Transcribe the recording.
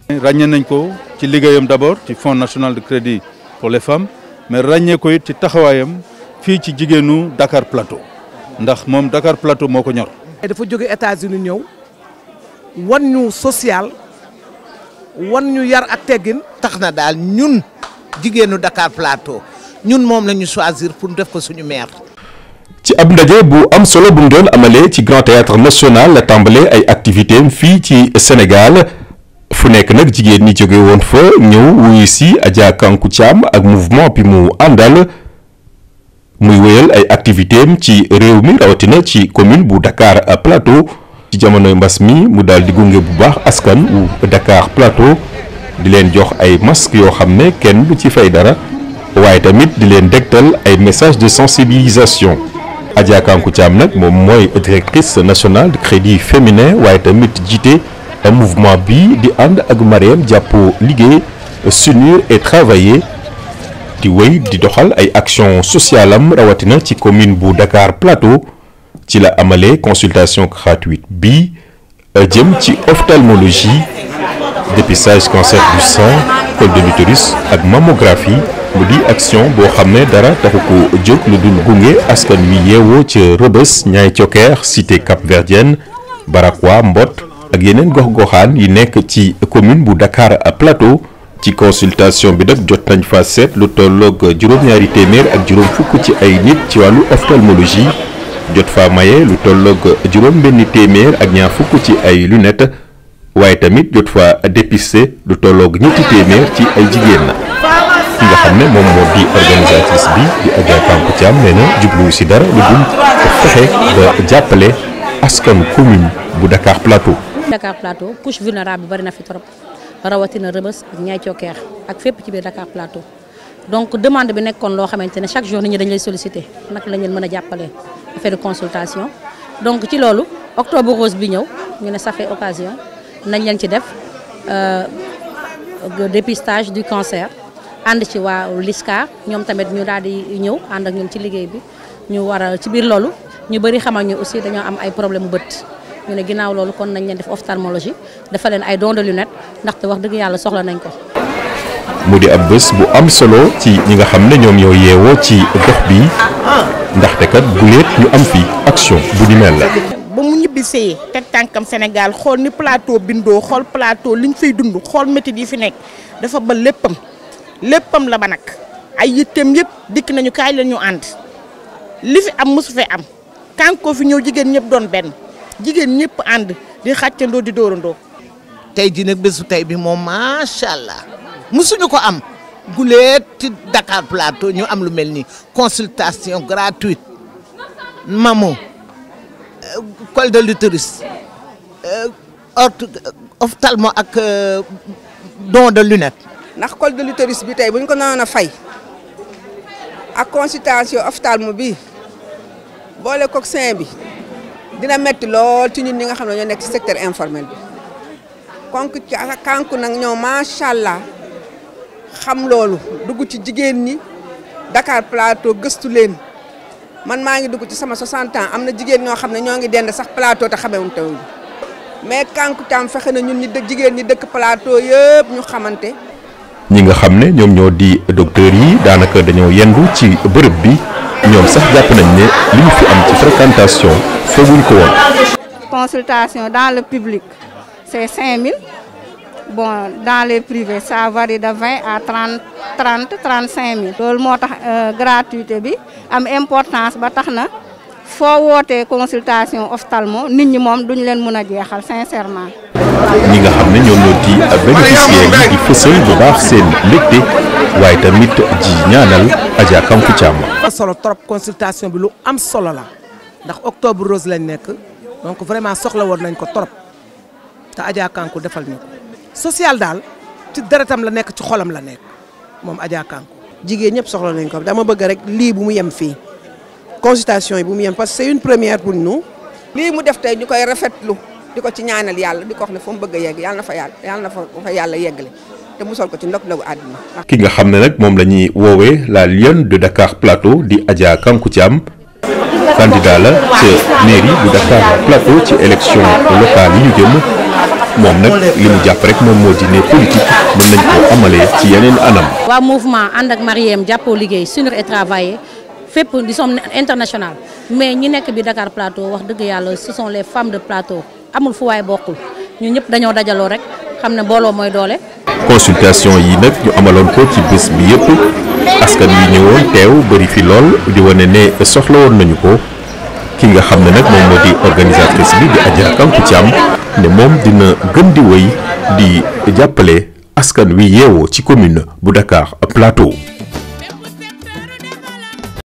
ràññee nañ ko ci liggéeyam d'abord ci fonds national de crédit pour les femmes mais ràññee ko it ci taxawaayam fii ci jigéenu Dakar Plateau ndax moom Dakar Plateau moo ko ñor. dafa jóge États-Unis ñëw wan ñu social wan ñu yar ak teggin. tax na daal ñun jigéenu Dakar Plateau ñun moom la ñu choisir pour def ko suñu maire. ci ab ndaje bu am solo bu mu doon amalee ci Grand Théâtre National la tàmbalee ay activités am fii ci Sénégal fu nekk nag jigéen ñi jóge woon fa ñëw wuyu si Adja Kankou Thiam ak mouvement bi mu àndal muy wéyal ay activités am ci réew mi rawatina ci commune bu Dakar Plateau ci jamonoy mbas mi mu daal di gunge bu baax askan wu Dakar Plateau di leen jox ay masques yoo xam ne kenn du ci fay dara waaye tamit di leen dégtal ay messages de sensibilisation. Adja Kankou Thiam nag moom mooy directrice nationale de crédit féminin waaye tamit jiite mouvement bi di ànd ak Mariam jàppo liggéey s'unir et travailler di wéy di doxal ay action sociale am rawatina ci commune bu Dakar Plateau ci la amalee consultation gratuite bi jëm ci ophtalmologie dépistage cancer du sein col de l'utérus ak mammographie mu di action boo xam ne dara taxu ko jóg lu dul gunge askan wi yeewoo ca Rebeuss Niayes Thioker cité Cap-Verdienne Barakwa Mbott ak yeneen gox-goxaan yi nekk ci commune bu Dakar Plateau ci consultation bi nag jot nañ fa seet lu tolloog juróom-ñaari téeméer ak juróom fukk ci ay nit ci wàllu ophtalmologie jot fa maye lu tolloog juróom benn téeméer ak ñaar fukk ci ay lunettes waaye tamit jot fa dépister lu tolloog ñetti téeméer ci ay jigéen ki nga xam ne moom moo di organisatrice bi di Adja Kankou Thiam nee na jubluwu si dara lu dul fexe ba jàppale askan commune bu Dakar Plateau. Dakar Plateau couche vulnérable bi bari na fi trop rawatina Rebeuss ak Niayes Thioker ak fépp ci biir Dakar Plateau donc demande bi nekkoon loo xamante ne chaque jour nit ñi dañ lay solliciter naka lañ leen mën a jàppale affaire de consultation donc ci loolu octobre rose bi ñëw ñu ne ça fait occasion nañ leen ci def dépistage du cancer. ànd ci waa LISCA ñoom tamit ñu daal di ñëw ànd ak ñun ci liggéey bi ñu war a ci biir loolu ñu bëri xamal ñu aussi dañoo am ay problème bët ñu ne ginnaaw loolu kon nañ leen def ophtalmologie dafa leen ay don de lunette ndaxte wax dëgg yàlla soxla nañ ko. mu di ab bés bu am solo ci ñi nga xam ne ñoom ñoo yeewoo ci gox bi ndaxte kat bu leet ñu am fi action bu ni mel la. ba mu ñibbisee teg tànkam Sénégal xool ni plateau bindoo xool plateau liñ fay dund xool métit yi fi nekk dafa ba léppam. léppam la ba nag ay yitteem yëpp dikk nañu kaay la ñu ànd li fi am mosu fee am kànkoo fi ñëw jigéen ñëpp doon benn jigéen ñëpp ànd di xàccandoo di dóorandoo. tey jii nag bésu tey bi moom macha allah musuñu ko am guleet ci Dakar Plateau ñu am lu mel ni consultation gratuite mamo col de l'utérus ophtalmo ak don de lunette. ndax col de l'utérus bi tey bu ñu ko noonu a fay ak consultation ophtalmo bi boole koog sein bi dina metti lool ci ñun ñi nga xam ne ñoo nekk ci secteur informel bi konk kanku nag ñoo macha allah xam loolu dugg ci jigéen ñi Dakar Plateau gëstu leen man maa ngi dugg ci sama 60 ans am na jigéen ñoo xam ne ñoo ngi dend sax plateau te xamewuñ taw mais kanku tam fexe na ñun ñi dëkk jigéen ñi dëkk plateau yëpp ñu xamante. ñi nga xam ne ñoom ñoo di docteurs yi daanaka dañoo yendu ci bërëb bi ñoom sax jàpp nañ ne li ñu fi am ci fréquentation fooguñ ko woon. consultation dans le public c'est 5000 bon dans les privés ça varie de 20 à 30 30 35 000. loolu moo tax gratuité bi am importance ba tax na foo wootee consultation ophtalmo nit ñi moom duñ leen mën a jeexal sincèrement. ñi nga xam ne ñoom ñoo di bénéficiaires yi di fësal bu baax seen mbégte waaye tamit ji ñaanal Adja Kankou Thiam. am solo trop consultation bi lu am solo la ndax octobre rose lañ nekk donc vraiment soxla woon nañ ko trop te Adja Kankou defal ñu ko. social daal ci deretam la nekk ci xolam la nekk moom Adja Kankou. jigéen ñëpp soxla nañ ko dama bëgg rek lii bu mu yem fii consultation yi bu mu yem parce que c'est une première pour nous. lii mu def tey ñu koy rafetlu di ko ci ñaanal yàlla di ko wax ne fa mu bëgg a yegg yàlla na fa yàlla yàlla na fa yàlla yeggale te musal ko ci ndog ndogu àdduna. ki nga xam ne nag moom la ñuy woowee la lionne de Dakar Plateau di Adja Kankou Thiam candidat la ca mairie bu Dakar Plateau ci élection locale yi ñu jëm moom nag li mu jàpp rek moom moo di ne politique mën nañ koo amalee ci yeneen anam. waa mouvement ànd ak Mariem jàppoo liggéey s'unir et travailler fépp di sommes international mais ñi nekk bi Dakar Plateau wax dëgg yàlla ce sont les femmes de Plateau amul fu waay bokkul ñu ñëpp dañoo dajaloo rek xam ne mbooloo mooy doole. consultation yi nag ñu amaloon ko ci bés bi yëpp askan wi ñëwoon teew bëri fi lool di wane ne soxla woon nañu ko ki nga xam ne nag moom moo di organisatrice bi di Adja Kankou Thiam ne moom dina gën di wéy di jàppale askan wi yeewoo ci commune bu Dakar Plateau.